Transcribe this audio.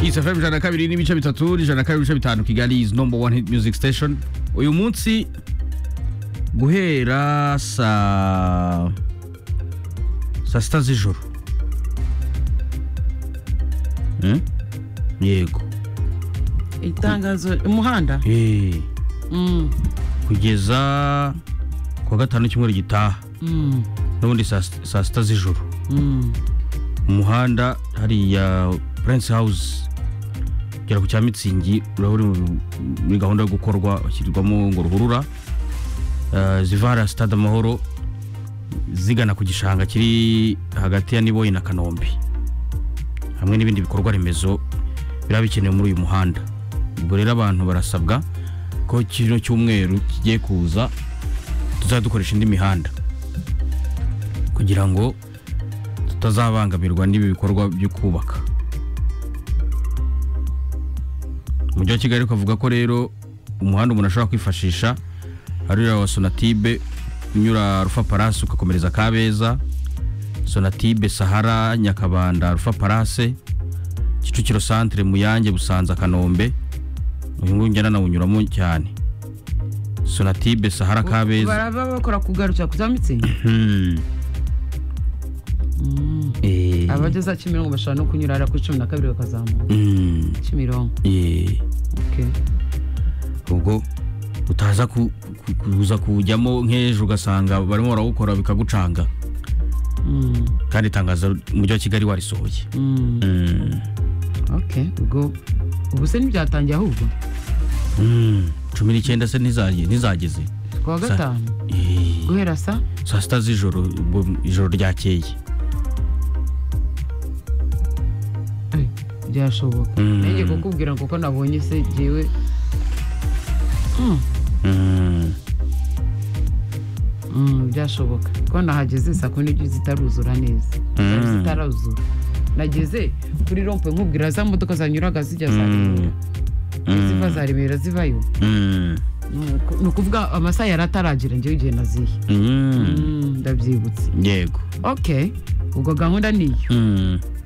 Kiss FM ijana na kabiri n'ibice bitatu ijana na kabiri n'ibice bitanu Kigali is number one hit music station uyu munsi guhera saa saa sita z'ijoro Eh? yego itangazo umuhanda Eh, Mm, kugeza ku wa gatanu w'icyumweru gitaha mm, n'ubundi saa sit- saa sita z'ijoro mm. umuhanda hariya prince house ugera ku cya mitsingi uraba uri mu- muri gahunda yo gukorwa hashyirwamo ngo ruhurura Eh, zivara stade amahoro zigana ku gishanga kiri hagati ya niboyi na kanombe hamwe n'ibindi bikorwa remezo biraba bikenewe muri uyu muhanda ubwo rero abantu barasabwa ko kino cyumweru kigiye kuza tuzajya dukoresha indi mihanda kugira ngo tutazabangamirwa n'ibi bikorwa byo kubaka umujyi wa kigali ukavuga ko rero umuhanda umuntu ashobora kwifashisha ari uriya wa sonatibe unyura rufa parasi ugakomereza kabeza sonatibe sahara nyakabanda rufa parase kicukiro santire muyange busanza kanombe uyu nguyu njya nanawunyuramo cyane sonatibe sahara kabeza baraba bakora kugarukira ku za mitsingi Hmm. Eh. abageze kimironko bashobora no kunyura hariya kuri cumi na kabiri bakazamuka Hmm. kimironko Eh. Okay. ubwo utaza ku- ku- kuza kujyamo nk'ejo ugasanga barimo barawukora bikagucanga Mm, kandi itangazo umujyi wa kigali warisohoye mm. Mm. Okay, ubwo ubu se ntibyatangiye ahubwo Mm. cumi n'icyenda se ntizaje- ntizageze ku wa Sa- gatanu Eh, guhera sa saa sita z'ijoro ubwo ijoro ryakeye Eh, byashoboka Mm. nanjye kukubwira kuko nabonye se jyewe Mm, Mm. mm, byashoboka ko nahageze saa kumi n'ebyiri zitaruzura neza Zari Mm. zitaruzura nageze kuri rompe nkubwira za modoka zanyuraga zijya za remera ziva za remera zivayo Mm. Ni uku- ni ukuvuga amasaha yari ataragira njyewe igihe naziye Mm. Mm, ndabyibutse yego ok ubwo gahunda niyo Mm.